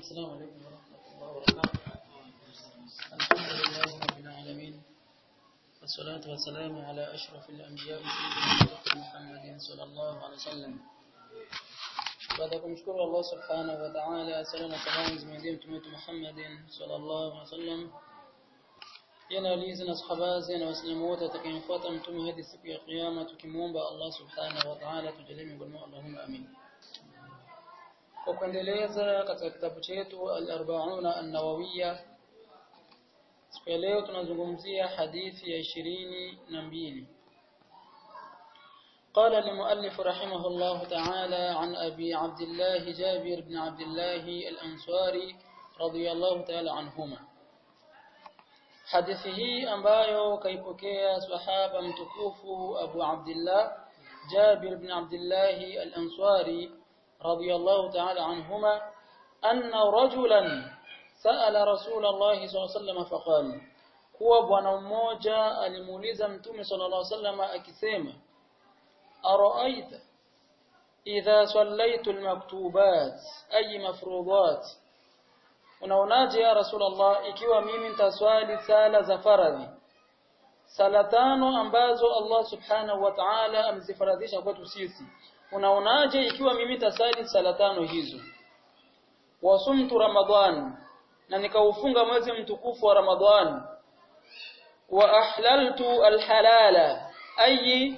السلام عليكم ورحمة الله وبركاته الحمد لله رب العالمين والصلاة والسلام على أشرف الأنبياء سيدنا محمد صلى الله عليه وسلم baada ya kumshukuru Allah subhanahu wa ta'ala sala na salamu zimwendee mtume wetu Muhammadin sallallahu alaihi wasallam yana alizi na sahaba na waislamu wote watakayemfuata mtume hadi siku ya kiyama tukimuomba Allah subhanahu wa ta'ala tujalie miongoni mwao Allahumma amin kwa kuendeleza katika kitabu chetu al-arba'una an-nawawiyya siku ya leo tunazungumzia hadithi ya ishirini na mbili قال المؤلف رحمه الله تعالى عن أبي عبد الله جابر بن عبد الله الأنصاري رضي الله تعالى عنهما hadithi hii ambayo kaipokea sahaba mtukufu Abu Abdullah Jabir ibn Abdullah al-Ansari radiyallahu ta'ala anhuma anna rajulan sa'ala Rasulullah sallallahu alayhi wasallam faqala kuwa bwana mmoja alimuuliza mtume sallallahu alayhi wasallam akisema araaita idha sallaitu al-maktubat ay mafruḍat unaonaje ya rasulullah ikiwa mimi nitaswali sala za faradhi sala tano ambazo Allah subhanahu wa ta'ala amezifaradhisha kwetu sisi unaonaje ikiwa mimi nitasali sala tano hizo wasumtu ramadhan na nikaufunga mwezi mtukufu wa ramadhan wa ahlaltu alhalala ay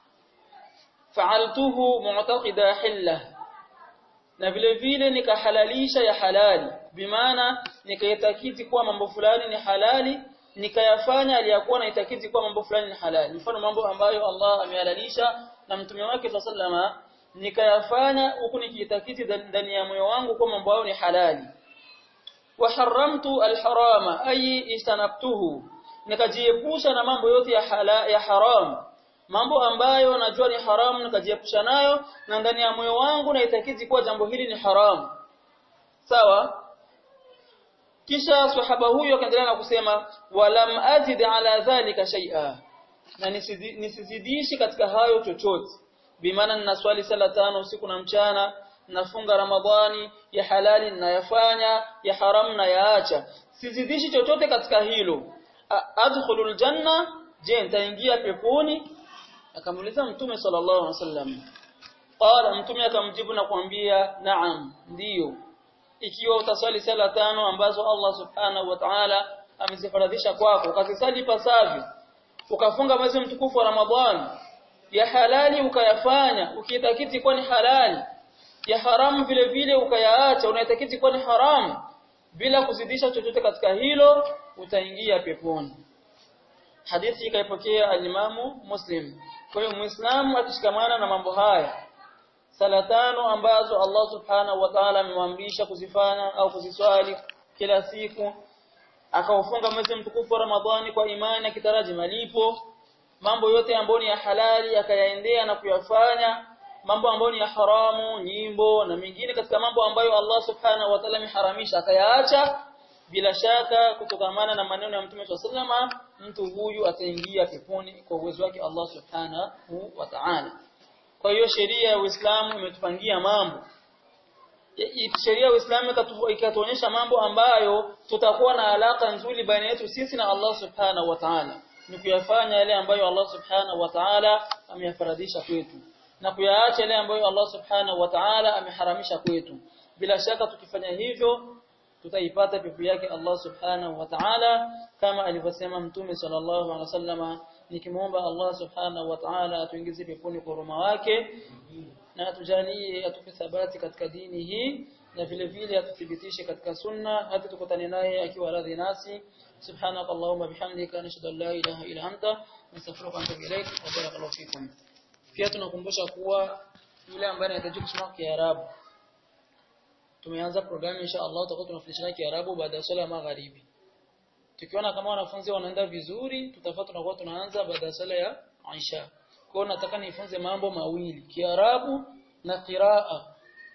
fa'altuhu mu'taqida hillah na vile vile nikahalalisha ya halali bimaana nikaitakiti kuwa mambo fulani ni halali nikayafanya aliyakuwa naitakiti kuwa mambo fulani ni halali mfano mambo ambayo Allah amehalalisha na mtume wake sallama nikayafanya huku nikiitakiti ndani ya moyo wangu kuwa mambo hayo ni halali wa haramtu alharama ay istanabtuhu nikajiepusha na mambo yote ya hala, ya haram mambo ambayo najua ni haramu nikajiepusha nayo na ndani ya moyo wangu naitakiti kuwa jambo hili ni haramu sawa kisha sahaba huyo akaendelea na kusema walam azid ala dhalika shay'a na nisizidishi katika hayo chochote bimaana ninaswali sala tano usiku na mchana nafunga ramadhani ya halali ninayafanya ya haramu na yaacha sizidishi chochote katika hilo adkhulul janna je nitaingia peponi akamuuliza mtume sallallahu alaihi wasallam qala mtume akamjibu na kumwambia naam ndiyo ikiwa utaswali sala tano ambazo Allah subhanahu wa ta'ala amezifaradhisha kwako ukazisali pasavyo ukafunga mwezi mtukufu wa Ramadhani ya halali ukayafanya ukiitakiti kuwa ni halali ya haramu vile vile ukayaacha unaitakiti kuwa ni haramu bila kuzidisha chochote katika hilo utaingia peponi hadithi ikaipokea alimamu Muslim kwa hiyo muislamu akishikamana na mambo haya sala tano ambazo Allah subhanahu wa ta'ala amemwamrisha kuzifanya au kuziswali kila siku akaufunga mwezi mtukufu wa Ramadhani kwa imani akitaraji malipo mambo yote ambayo ni ya halali akayaendea na kuyafanya mambo ambayo ni ya haramu nyimbo na mengine katika mambo ambayo Allah subhanahu wa ta'ala ameharamisha akayaacha bila shaka kutokamana na maneno ya Mtume SAW mtu huyu ataingia peponi kwa uwezo wake Allah subhanahu wa ta'ala kwa hiyo sheria ya Uislamu imetupangia mambo sheria ya Uislamu ikatuonyesha mambo ambayo tutakuwa na alaka nzuri baina yetu sisi na Allah subhanahu wa ta'ala ni kuyafanya yale ambayo Allah subhanahu wa ta'ala ameyafaradhisha kwetu na kuyaacha yale ambayo Allah subhanahu wa ta'ala ameharamisha kwetu bila shaka tukifanya hivyo tutaipata pepo yake Allah subhanahu wa ta'ala kama alivyosema mtume sallallahu alaihi wasallama nikimuomba Allah subhanahu wa ta'ala atuingize peponi kwa huruma wake na atujalie atupe thabati katika dini hii na vile vile atuthibitishe katika sunna hata tukutane naye akiwa radhi nasi subhanaka allahumma bihamdika nashhadu an la ilaha illa anta nastaghfiruka wa atubu ilaik wa barakallahu fikum pia tunakumbusha kuwa yule ambaye anahitaji kusoma Kiarabu tumeanza programu insha Allah tutakuwa tunafundishana Kiarabu baada ya swala ya magharibi tukiona kama wanafunzi wanaenda vizuri tutafuata tunakuwa tunaanza baada ya swala ya Aisha kwa hiyo nataka nifunze mambo mawili Kiarabu na qiraa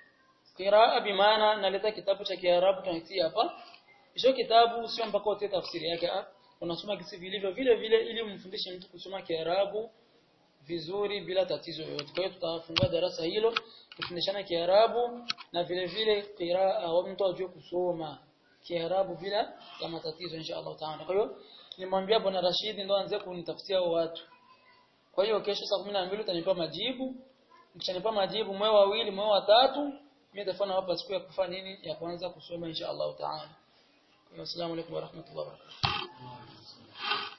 qiraa bimaana naleta kitabu cha Kiarabu tunatia hapa hicho kitabu sio mpaka utie tafsiri yake unasoma kisi vilivyo vile vile ili umfundishe mtu kusoma Kiarabu vizuri bila tatizo yoyote kwa hiyo tutafungua darasa hilo kufundishana Kiarabu na vile vile qiraa au mtu ajue kusoma Kiarabu bila ya matatizo insha Allah taala. Kwa hiyo nimwambia bwana Rashid ndo aanze kunitafutia hao watu. Kwa hiyo kesho saa 12 utanipa majibu. Nikishanipa majibu mwe wawili mwe watatu mimi nitafanya hapa siku ya kufanya nini ya kwanza kusoma insha Allah taala. Assalamu alaykum wa rahmatullahi wa barakatuh.